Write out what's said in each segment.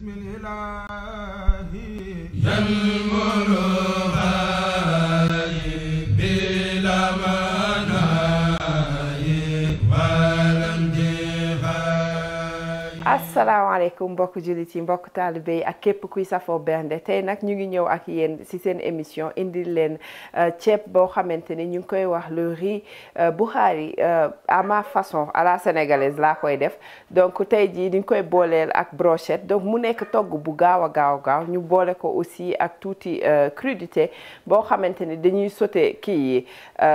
بسم الإله ينمر هاي بلا مناي ولم جهاي asalaamaaleykum mbokk jullit yi mbokk taalibe yi ak képp kuy safoo bernde tey nag ñu ngi ñëw ak yéen ci seen émission indil leen ceeb boo xamante ni ñu ngi koy wax le riz Bukhari à ma façon à la sénégalaise laa koy def donc tey jii ñu ngi koy booleel ak brochette donc mu nekk togg bu gaaw a gaaw gaaw ñu boole ko aussi ak tuuti crudité boo xamante ni dañuy sauté kii yi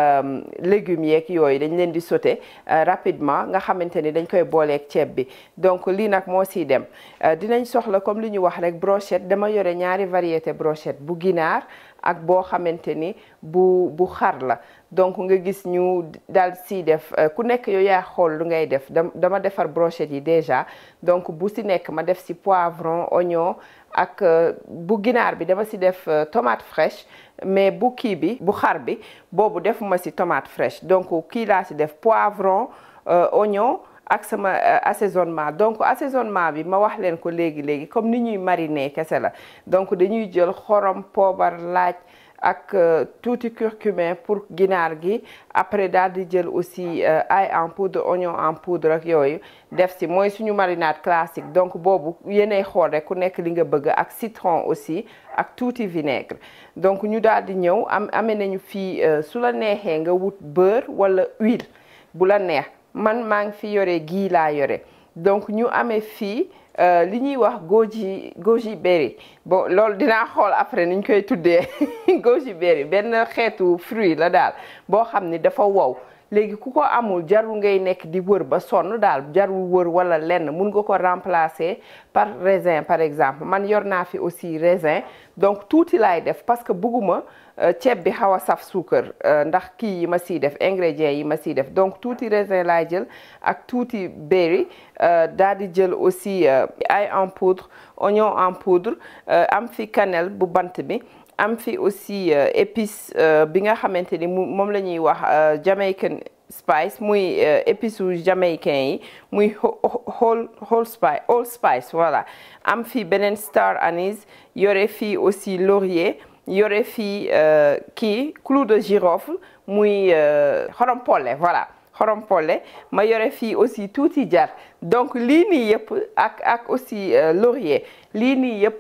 légumes yeeg yooyu dañ leen di sauté rapidement nga xamante ni dañ koy booleeg ceeb bi donc lii nag moo siy dem dinañ soxla comme li ñu wax rek brochette dama yore ñaari variété brochette bu ginaar ak boo xamante ni bu bu xar la donc nga gis ñu daal siy def ku nekk yow yaa xool lu ngay def dama defar brochette yi déjà donc bu si nekk ma def si poivron oignon ak bu ginaar bi dama si def tomate fraîche mais bu kii bi bu xar bi boobu defuma si tomate fraîche donc kii laa si def poivron oignon ak sama assaisonnement donc assaisonnement bi ma wax leen ko léegi léegi comme ni ñuy mariner kese la donc dañuy jël xorom poobar laaj ak tuuti curcumin pour ginaar gi après daal di jël aussi ail en poudre oignon en poudre ak yooyu def si mooy suñu marinade classique donc boobu yéenay xool rek ku nekk li nga bëgg ak citron aussi ak tuuti vinaigre donc ñu daal di ñëw am amee nañu fii su la neexee nga wut beurre wala huile bu la neex man maa ngi fi yore gii laa yore donc ñu amee fii li ñuy wax goji goji berry bon loolu dinaa xool après niñ koy tuddee goji berry benn xeetu fruit la daal boo xam ni dafa wow léegi ku ko amul jarul ngay nekk di wër ba sonn daal jarul wër wala lenn mun nga ko remplacer par raisin par exemple man yor naa fi aussi raisin donc tuuti laay def parce que bugguma ceeb bi xaw a saf suukar ndax kii yi ma siy def ingrédients yi ma siy def donc tuuti raisin laay jël ak tuuti berry daal di jël aussi ail en poudre oignon en poudre am fi cannelle bu bant bi am fi aussi épice bi nga xamante ni moom la ñuy wax Jamaican spice muy épice u jamaïcain yi muy whole whole spice whole spice voilà am fi beneen star anise yore fii aussi laurier yore fii kii clou de girofle muy xorom polle voilà xorom polle ma yore fii aussi tuuti jar donc lii nii yëpp ak ak aussi laurier lii nii yëpp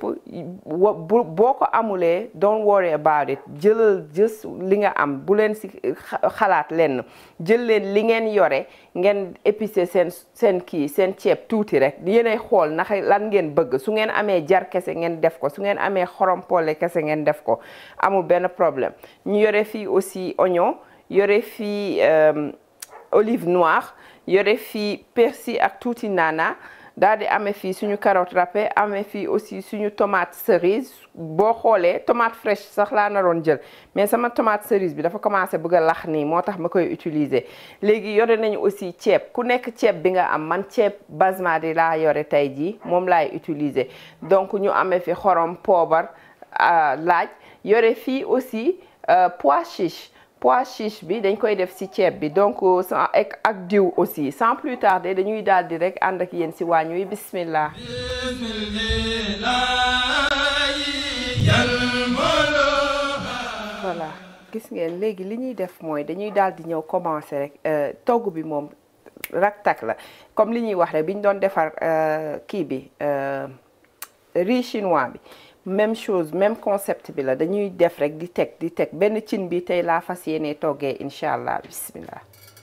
boo ko amulee don't worry about it jëlal jës li nga am bu leen si xalaat lenn jël leen li ngeen yore ngeen épicé seen seen kii seen ceeb tuuti rek yéenay xool naka lan ngeen bëgg su ngeen amee jar kese ngeen def ko su ngeen amee xorom polle kese ngeen def ko amul benn problème ñu yore fii aussi oignon yore fii olive noire yore fii persil ak tuuti nana daal di amee fii suñu carotte râpée amee fii aussi suñu tomate cerise boo xoolee tomate fraîche sax laa naroon jël mais sama tomate cerise bi dafa commencé bëgg a lax nii moo tax ma koy utiliser léegi yore nañu aussi ceeb ku nekk ceeb bi nga am man ceeb basmati laa yore tey jii moom laay utiliser donc ñu amee fi xorom poobar laaj yore fii aussi pois chiche pois chiche bi dañ koy def ci ceeb bi donc sans ak diw aussi sans plus tarder dañuy daal di rek ànd ak yéen ci waañ wi bismillah voilà gis ngeen léegi li ñuy def mooy dañuy daal di ñëw commencer rek togg bi moom raktak la comme li ñuy wax rek bi ñu doon defar kii bi riz chinois bi même chose même concept bi la dañuy def rek di teg di teg benn cin bi tey laa fas yéene toggee incha allah bismillah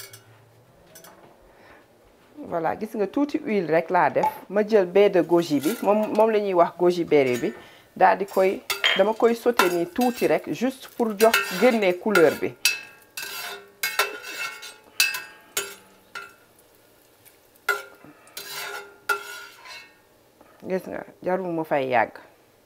voilà gis nga tuuti huile rek laa def ma jël baie de goji bi moom moom la ñuy wax goji berry bi daal di koy dama koy sauté nii tuuti rek juste pour jox génnee couleur bi gis nga jarul mu fay yàgg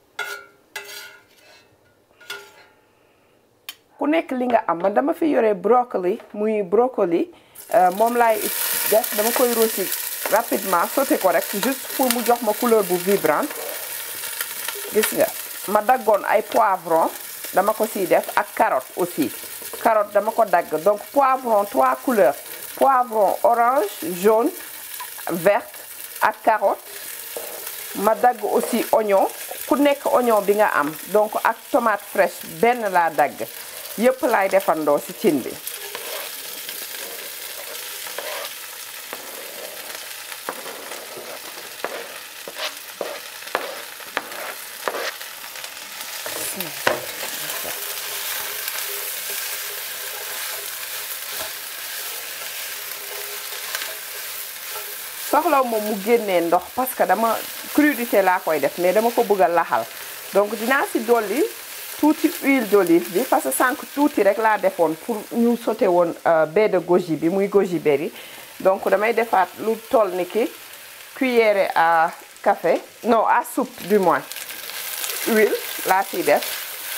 ku nekk li nga am man dama fi yore brocoli muy brocoli moom laay def dama koy rosi rapidement sauté ko rek juste pour mu jox ma couleur bu vibrante gis nga ma daggoon ay poivron dama ko siy def ak carotte aussi carotte dama ko dagg donc poivron trois couleurs poivron orange jaune verte ak carotte ma dagg aussi oignon ku nekk oignon bi nga am donc ak tomate fraîche benn laa dagg yëpp laay defandoo ci cin bi soxlaw moom mu génnee ndox parce que dama crudité laa koy def mais dama ko bëgg a laxal donc dinaa ci dolli tuuti huile d'olive bi parce que sànq tuuti rek laa defoon pour ñu sauté woon baie de goji bi muy goji berry donc damay defaat lu toll ni ki cuillère à café non à soupe du moins huile laa ciy def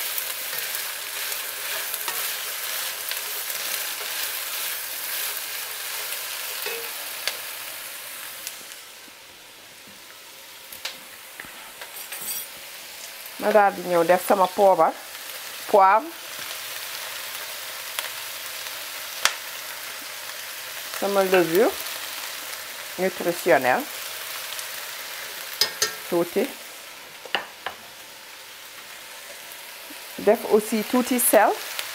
ma daal di ñëw def sama poobar poivre sama levure nutritionnelle tuuti def aussi tuuti sel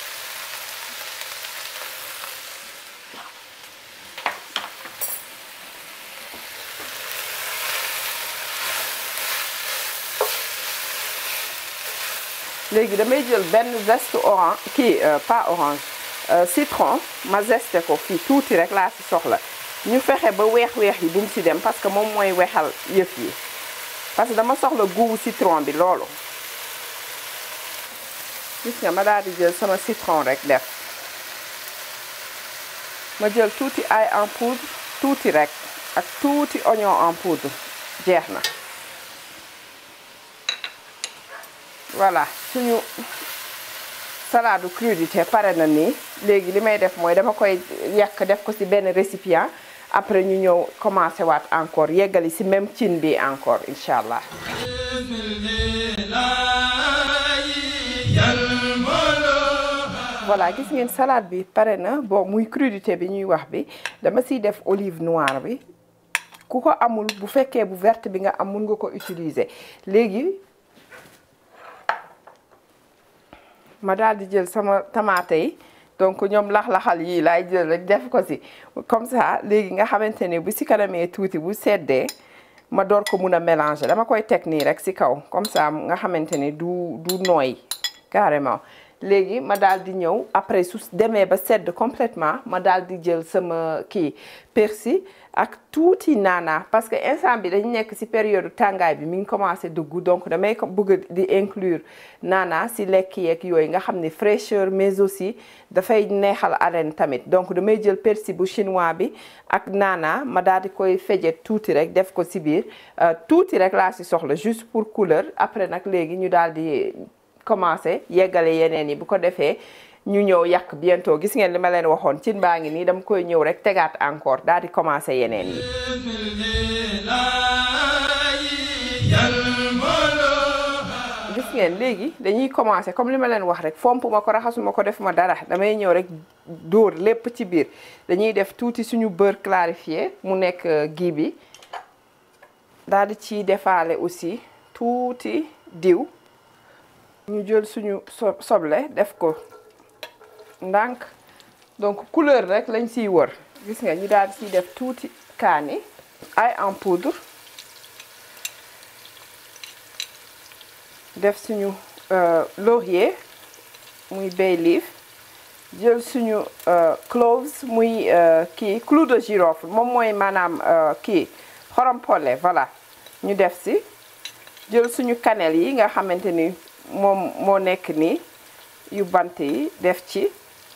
léegi damay jël benn zeste orange kii pas orange citron ma zeste ko fii tuuti rek laa ci soxla ñu fexe ba weex-weex yi bu mu ci dem parce que moom mooy weexal yëf yi parce que dama soxla guubu citron bi loolu gis nga ma daal di jël sama citron rek def ma jël tuuti ail en poudre tuuti rek ak tuuti oignon en poudre jeex na voilà suñu salade crudité pare na nii léegi li may def mooy dama koy yàq def ko ci benn récipient après ñu ñëw commencé waat encore yeggali ci même cin bi encore incha allah. voilà gis ngeen salade bi pare na bon muy crudité bi ñuy wax bi dama ciy def olive noire bi ku ko amul bu fekkee bu verte bi nga am mun nga ko utiliser léegi. ma daal di jël sama tamaate yi donc ñoom lax-laxal yii laay jël rek def ko ci comme ça léegi nga xamante ne bu ci kanamee tuuti bu seddee ma door ko mun a mélanger dama koy teg nii rek ci kaw comme ça nga xamante ne du du nooy carrément léegi ma daal di ñëw après su demee ba sedd complètement ma daal di jël sama kii persil ak tuuti naana parce que instant bi dañu nekk ci période tàngaay bi mi ngi commencé dugg donc damay bëgg di inclure naana ci lekk yeeg yooyu nga xam ne fraîcheur mais aussi dafay neexal haleine tamit donc damay jël persil bu chinois bi ak naana ma daal di koy fejet tuuti rek def ko ci biir tuuti rek laa ci soxla juste pour couleur après nag léegi ñu daal di commencé yeggale yeneen yi bu ko defee ñu ñëw yàq bientôt gis ngeen li ma leen waxoon cin baa ngi nii dama koy ñëw rek tegaat encore daal di commencé yeneen yi gis ngeen léegi dañuy commencé comme li ma leen wax rek fomp ma ko raxasuma ko def ma dara damay ñëw rek dóor lépp ci biir dañuy def tuuti suñu beurre clarifié mu nekk gii bi daal di ciy defaale aussi tuuti diw ñu jël suñu so soble def ko ndànk donc couleur rek lañ siy wër gis nga ñu daal di siy def tuuti kaani ail en poudre def suñu laurier muy bay leaf jël suñu cloves muy kii clou de girofle moom mooy maanaam kii xorom polle voilà ñu def si jël suñu cannelle yi nga xamante ni moom moo nekk nii yu bant yi def ci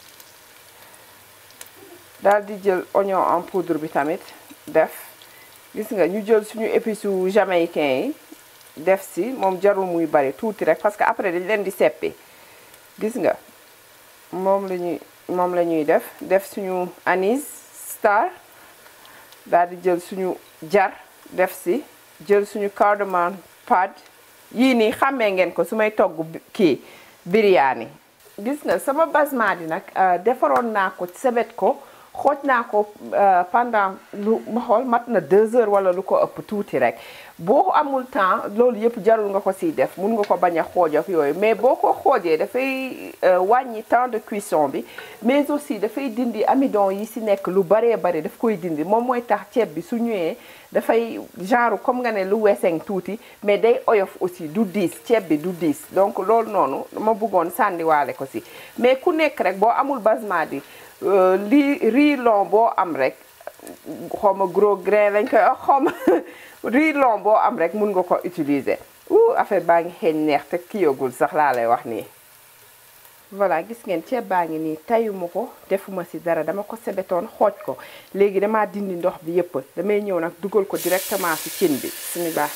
daal di jël oignon en poudre bi tamit def gis nga ñu jël suñu épices yu jamaïcain yi def si moom jarul muy bari tuuti rek parce que après dañ leen di seppi gis nga moom la ñuy moom la ñuy def def suñu anis star daal di jël suñu jar def si jël suñu cardamom pad yii nii xàmmee ngeen ko su may togg kii biryani gis nga sama basmati nag defaroon naa ko sebet ko xooj naa ko pendant lu ma xool mat na deux heures wala lu ko ëpp tuuti rek boo amul temps loolu yëpp jarul nga ko siy def mun nga ko bañ a xooj ak yooyu mais boo ko xoojee dafay wàññi temps de cuisson bi mais aussi dafay dindi amidon yi si nekk lu baree bari daf koy dindi moom mooy tax ceeb bi su ñëwee dafay genre comme nga ne lu weseng tuuti mais day oyof aussi du diis ceeb bi du diis donc loolu noonu ma bëggoon sànniwaale ko si mais ku nekk rek boo amul basmati lii riz long boo am rek xawma gros grain lañ koy wax xawma riz long boo am rek mun nga ko utiliser ou affaire baa ngi xeeñ neex te kiyagul sax laa lay wax nii voilà gis ngeen ceeb baa ngi nii tayuma ko defuma si dara dama ko sebetoon xooj ko léegi damaa dindi ndox bi yëpp damay ñëw nag dugal ko directement si cin bi suñu baax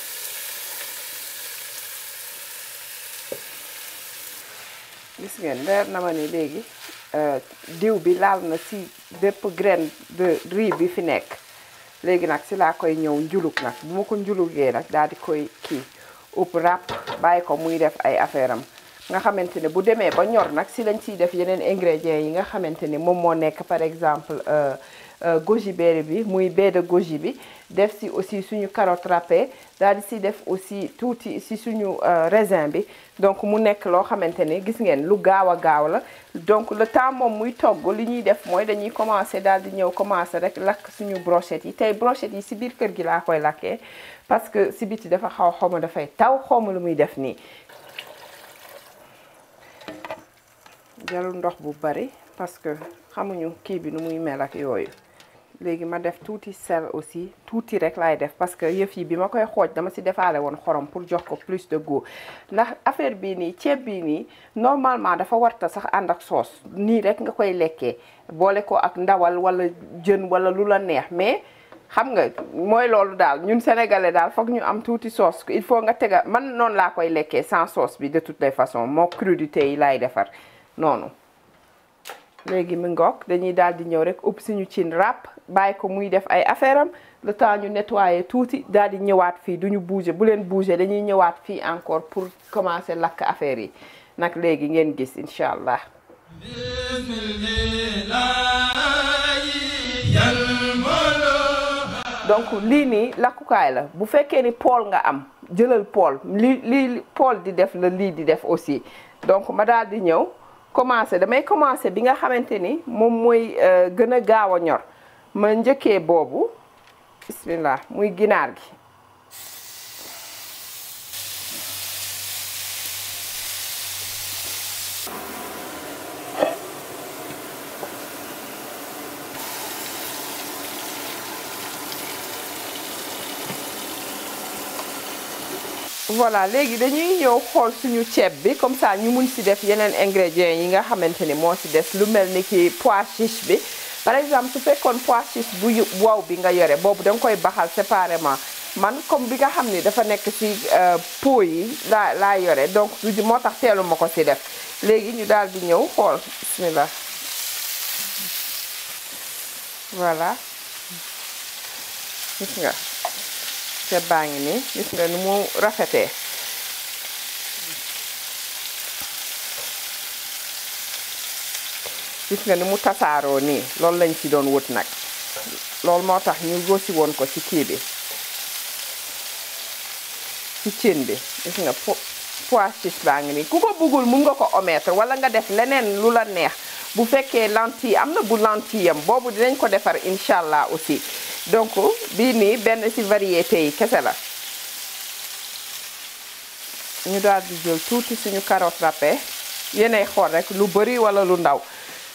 gis ngeen leer na ma ni léegi diw bi laal na si bépp graine de riz bi fi nekk léegi nag si laa koy ñëw njulug nag bu ma ko njulugee nag daal di koy kii upp ràpp bàyyi ko muy def ay affaire am nga xamante ne bu demee ba ñor nag si lañ ciy def yeneen ingrédients yi nga xamante ni moom moo nekk par exemple goji berry bi muy baie de goji bi def si aussi suñu carotte râpée daal di si def aussi tuuti si suñu raisin bi donc mu nekk loo xamante ni gis ngeen lu gaaw a gaaw la donc le temps moom muy togg li ñuy def mooy dañuy commencer daal di ñëw commencer rek lakk suñu brochette yi tey brochette yi si biir kër gi laa koy lakkee parce que si biti dafa xaw xawma dafay taw xawma lu muy def nii jarul ndox bu bari parce que xamuñu kii bi nu muy mel ak yooyu léegi ma def tuuti sel aussi tuuti rek laay def parce que yëf yi bi ma koy xooj dama si defaale woon xorom pour jox ko plus de goût ndax affaire bii nii ceeb bii nii normalement dafa warta sax ànd ak soos nii rek nga koy lekkee boole ko ak ndawal wala jën wala lu la neex mais xam nga mooy loolu daal ñun sénégalais daal foog ñu am tuuti sauce il faut nga tega man noonu laa koy lekkee sans sauce bi de toutes les façons moo crudité yi laay defar noonu léegi mi ngoog dañuy daal di ñëw rek upp suñu cin ràpp bàyyi ko muy def ay affaire am le temps ñu nettoyer tuuti daal di ñëwaat fii duñu bouger bu leen bouger dañuy ñëwaat fii encore pour commencer lakk affaire yi nag léegi ngeen gis incha allah donc lii nii lakkukaay la bu fekkee ni pool nga am jëlal pool li lii pool di def la lii di def aussi donc ma daal di ñëw commencer damay commencer bi nga xamante ni moom mooy gën a gaaw a ñor ma njëkkee boobu bismillah muy ginaar gi voilà léegi dañuy ñëw xool suñu ceeb bi comme ça ñu mun si def yeneen ingrédients yi nga xamante ni moo si des lu mel ni ki pois chiche bi par exemple su fekkoon pois chiche bu wow bi nga yore boobu da nga koy baxal séparément man comme bi nga xam ni dafa nekk ci pot yi laa laa yore donc du moo tax teelu ma ko si def léegi ñu daal di ñëw xool bismillah voilà gis nga ceeb baa ngi nii gis nga ni mu rafetee gis nga ni mu tasaaroo nii loolu lañ ci doon wut nag loolu moo tax ñu gosi woon ko ci kii bi ci cin bi gis nga pois chiche baa ngi nii ku ko bëggul mun nga ko omettre wala nga def leneen lu la neex bu fekkee lentille am na bu lentille am boobu dinañ ko defar incha allah aussi donc bii nii benn ci variété yi kese la ñu daal di jël tuuti suñu carotte râpée yéenay xool rek lu bari wala lu ndaw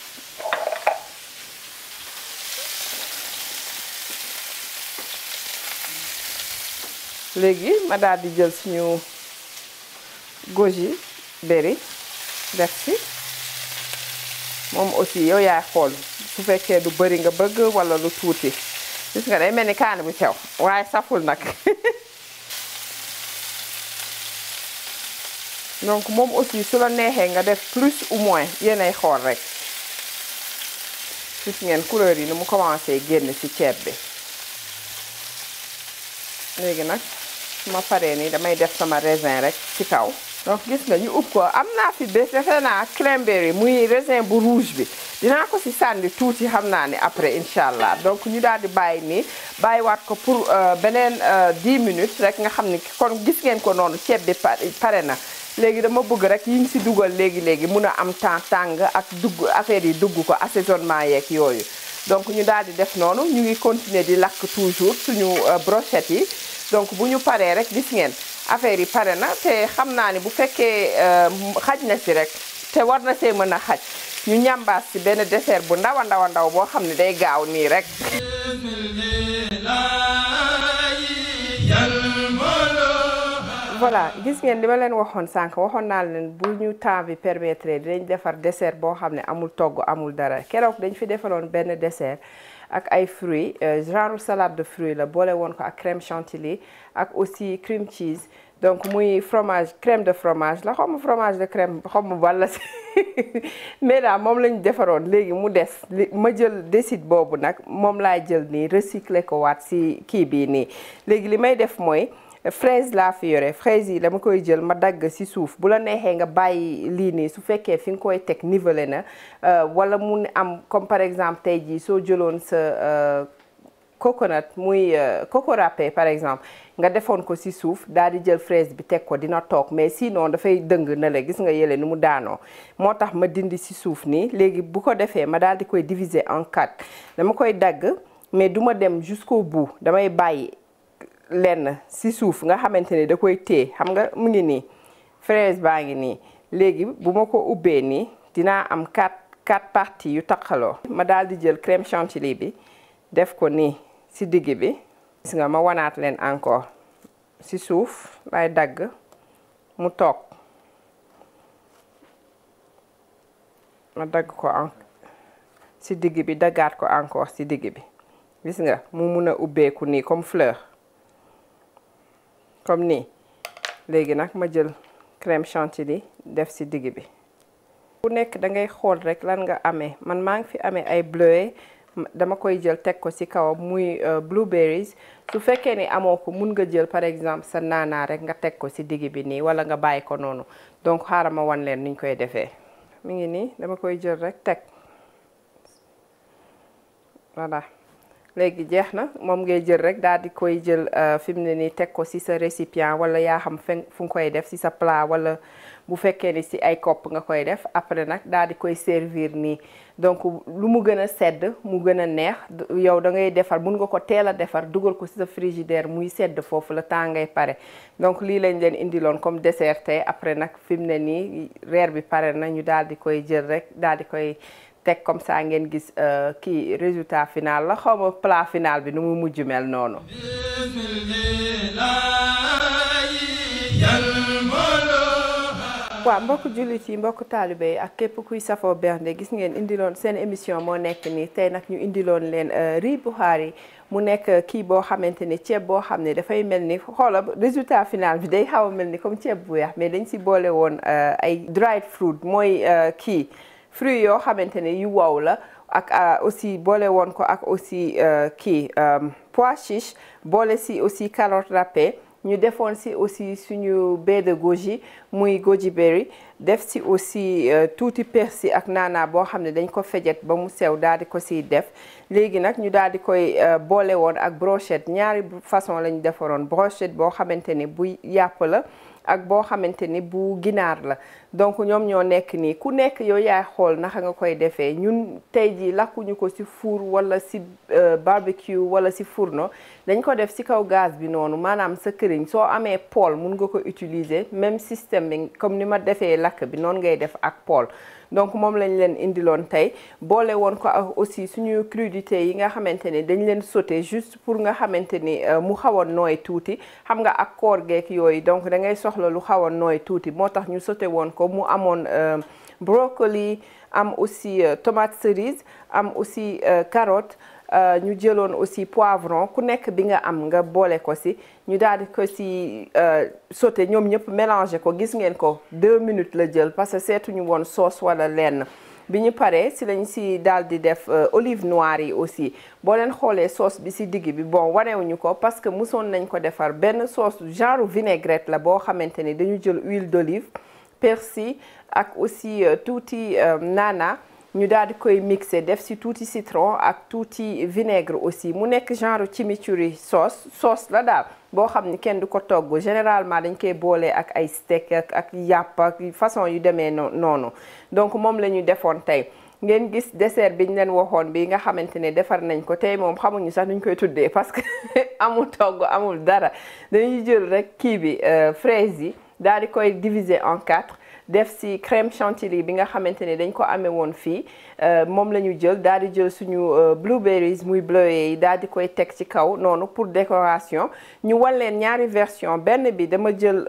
léegi ma daal di jël suñu goji berry def ci moom aussi yow yaay xool su fekkee lu bari nga bëgg wala lu tuuti gis nga day mel ni kaani bu sew waaye saful nag donc moom aussi su la neexee nga def plus ou moins yéenay xool rek gis ngeen couleur yi ni mu commencé génn ci ceeb bi léegi nag su ma paree nii damay def sama raisin rek ci kaw donc gis nga ñu ub ko am naa fi bés defe naa cranberry muy raisin bu rouge bi dinaa ko si sànni tuuti xam naa ne après incha allah donc ñu daal di bàyyi nii bàyyiwaat ko pour beneen 10 minutes rek nga xam ni kon gis ngeen ko noonu ceeb bi pare na léegi dama bëgg rek yi ñu si dugal léegi léegi mun a am temps tàng ak dugg affaire yi dugg ko assaisonnement yeeg yooyu donc ñu daal di def noonu ñu ngi continuer di lakk toujours suñu brochette yi donc bu ñu paree rek gis ngeen affaire yi pare na te xam naa ni bu fekkee xaj na si rek te war na see mën a xaj ñu ñambaas si benn dessert bu ndaw a ndaw a ndaw boo xam ne day gaaw nii rek voilà gis ngeen li ma leen waxoon sànq waxoon naa leen bu ñu temps bi permettre dinañ defar dessert boo xam ne amul togg amul dara keroog dañ fi defaloon benn dessert ak ay fruits genre salade de fruits la boole woon ko ak crème chantilly ak aussi cream cheese donc muy fromage crème de fromage la xaw ma fromage de crème xaw ma walla si mais daal moom lañu defaroon léegi mu des ma jël décide boobu nag moom laay jël nii recycler ko waat si kii bii nii léegi li may def mooy fraise laa fi yore fraise yi dama koy jël ma dagg ci suuf bu la neexee nga bàyyi lii nii su fekkee fi nga koy teg nivelé na wala mu am comme par exemple tey jii soo jëloon sa coconut muy coco râpé par exemple nga defoon ko ci suuf daal di jël fraise bi teg ko dina toog mais sinon dafay dëng na la gis nga yële ni mu daanoo moo tax ma dindi ci suuf nii léegi bu ko defee ma daal di koy diviser en quatre dama koy dagg mais du ma dem jusqu'au bout damay bàyyi lenn si suuf nga xamante ni da koy téye xam nga mu ngi nii fraise baa ngi nii léegi bu ma ko ubbee nii dinaa am quatre quatre parties yu taqaloo ma daal di jël crème chantilly bi def ko nii si digg bi gis nga ma wanaat leen encore si suuf lay dagg mu toog ma dagg ko en si digg bi daggaat ko encore si digg bi gis nga mu mun a ubbeeku nii comme fleur comme nii léegi nag ma jël crème chantilly def ci digg bi bu nekk da ngay xool rek lan nga amee man maa ngi fi amee ay bleuets dama koy jël teg ko ci kawam muy blueberries su fekkee ni amoo ko mun nga jël par exemple sa naanaa rek nga teg ko ci digg bi nii walla nga bàyyi ko noonu donc xaaral ma wan leen niñ koy defee mi ngi nii dama koy jël rek teg voilà léegi jeex na moom ngay jël rek daal di koy jël fi mu ne nii teg ko ci sa récipient walla yaa xam fen fu nga koy def ci sa plat walla bu fekkee ni ci ay kopp nga koy def après nag daal di koy servir nii donc lu mu gën a sedd mu gën a neex yow da ngay defar mun nga ko teel a defar dugal ko ci sa frigidaire muy sedd foofu la temps ngay pare donc lii lañ leen indiloon comme dessert tey après nag fi mu ne nii reer bi pare na ñu daal di koy jël rek daal di koy teg comme ça ngeen gis kii résultat final la xaw ma plat final bi nu mu mujj mel noonu. waaw mbokk jullit yi mbokk taalibe yi ak képp kuy safoo bernde gis ngeen indiloon seen émission moo nekk nii tey nag ñu indiloon leen riz Bukhari mu nekk kii boo xamante ni ceeb boo xam ne dafay mel ni xoola résultat final bi day xaw a mel ni comme ceeb bu weex mais dañ si boole woon ay dried fruit mooy kii. fruits yoo xamante ne yu wow la ak aussi boole woon ko ak aussi kii pois chiche boole si aussi carotte râpée ñu defoon si aussi suñu baie de goji muy goji berry def si aussi tuuti persil ak naana boo xam ne dañ ko fejet ba mu sew daal di ko siy def léegi nag ñu daal di koy boole woon ak brochette ñaari façon la ñu defaroon brochette boo xamante ni bu yàpp la ak boo xamante ni bu ginaar la donc ñoom ñoo nekk nii ku nekk yow yaay xool naka nga koy defee ñun tey jii lakkuñu ko ci four wala ci barbecue wala ci fourneau dañ ko def ci kaw gaz bi noonu maanaam sa këriñ soo amee poêle mun nga ko utiliser même système bi comme ni ma defee lakk bi noonu ngay def ak poêle donc moom lañ leen indiloon tey boole woon ko ak aussi suñu crudité yi nga xamante ni dañ leen sauté juste pour nga xamante ni mu xaw a nooy tuuti xam nga ak koor geek yooyu donc da ngay soxla lu xaw a nooy tuuti moo tax ñu sauté woon ko mu amoon brocoli am aussi tomate cerise am aussi carotte ñu jëloon aussi poivron ku nekk bi nga am nga boole ko ci ñu daal di ko ci sauté ñoom ñëpp mélangé ko gis ngeen ko deux minutes la jël parce que seetuñu woon sauce wala lenn bi ñu paree si lañ si daal di def olive noire yi aussi boo leen xoolee sauce bi si digg bi bon wanewuñu ko parce que musoon nañ ko defar benn sauce genre vinaigrette la boo xamante ni dañu jël huile d'olive persil ak aussi tuuti naana ñu daal di koy mixer def si tuuti citron ak tuuti vinaigre aussi mu nekk genre chimichurri sauce sauce la daal boo xam ni kenn du ko togg généralement dañ koy boole ak ay steak ak ak yàpp ak façon yu demee noonu donc moom la ñu defoon tey ngeen gis dessert bi ñu leen waxoon bi nga xamante ne defar nañ ko tey moom xamuñu sax nuñ koy tuddee parce que amul togg amul dara dañuy jël rek kii bi fraise yi daal di koy diviser en quatre def si crème chantilly bi nga xamante ne dañ ko amee woon fii moom la ñu jël daal di jël suñu blueberries muy bleuets yi daal di koy teg ci kaw noonu pour décoration ñu wan leen ñaari version benn bi dama jël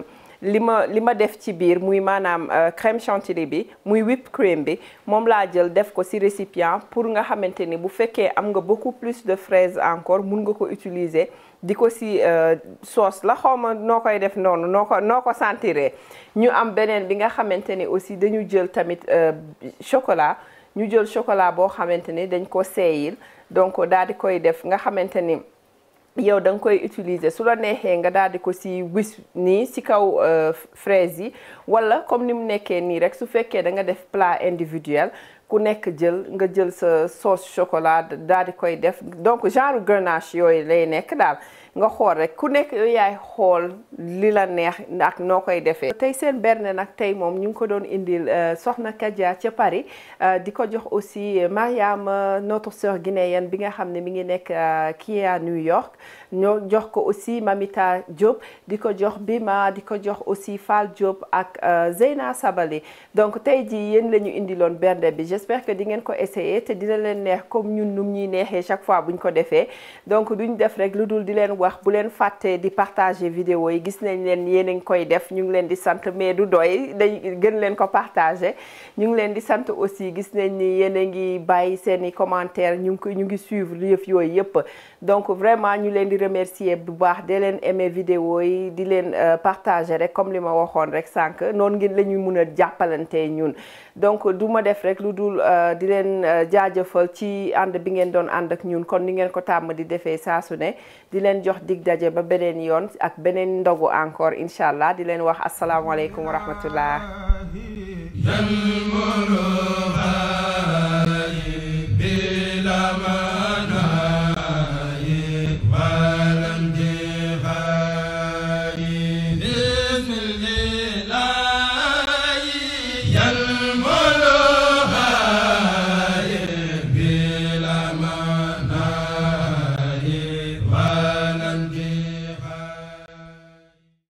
li ma li ma def ci biir muy maanaam crème chantilly bi muy whipped cream bi moom laa jël def ko ci récipient pour nga xamante ni bu fekkee am nga beaucoup plus de fraises encore mun nga ko utiliser di ko ci sauce la xawma noo koy def noonu noo ko noo ko sentiree ñu am beneen bi nga xamante ni aussi dañu jël tamit chocolat ñu jël chocolat boo xamante ni dañ ko seeyil donc daal di koy def nga xamante ni yow da nga koy utiliser su la neexee nga daal di ko ci wis nii ci kaw fraise yi walla comme ni mu nekkee nii rek su fekkee da nga def plat individuel ku nekk jël nga jël sa sauce chocolat daal di koy def donc genre grenache yooyu lay nekk daal nga xool rek ku nekk yooyu yaay xool li la neex ak noo koy defee. tey seen berne nag tey moom ñu ngi ko doon indil soxna Kadia ca Paris di ko jox aussi Mariam notre sœur guinéenne bi nga xam ne mi ngi nekk kii à New York ñoo jox ko aussi Mamita Diop di ko jox Bima di ko jox aussi Fall Diop ak Zeyna Sabali donc tey jii yéen la ñu indiloon bernde bi j'espère que di ngeen ko essayer te dina leen neex comme ñun num ñuy neexee chaque fois buñ ko defee donc duñ def rek lu dul di leen wax bu leen fàtte di partager vidéo yi gis nañ leen yéen a ngi koy def ñu ngi leen di sant mais du doy dañ gën leen ko partager ñu ngi leen di sant aussi gis nañ ni yéen a ngi bàyyi seeni commentaire ñu ngi ko ñu ngi suivre yëf yooyu yëpp donc vraiment ñu leen di remercier bu baax de leen aimer vidéo yi di leen partager rek comme li ma waxoon rek sànq noonu ngeen la ñuy mun a jàppalante ñun donc du ma def rek lu dul di leen jaajëfal ci ànd bi ngeen doon ànd ak ñun kon ni ngeen ko tàmm di defee saa su ne di leen jox dig daje ba beneen yoon ak beneen ndogu encore incha allah di leen wax asalaamaaleykum wa rahmatullah yàlla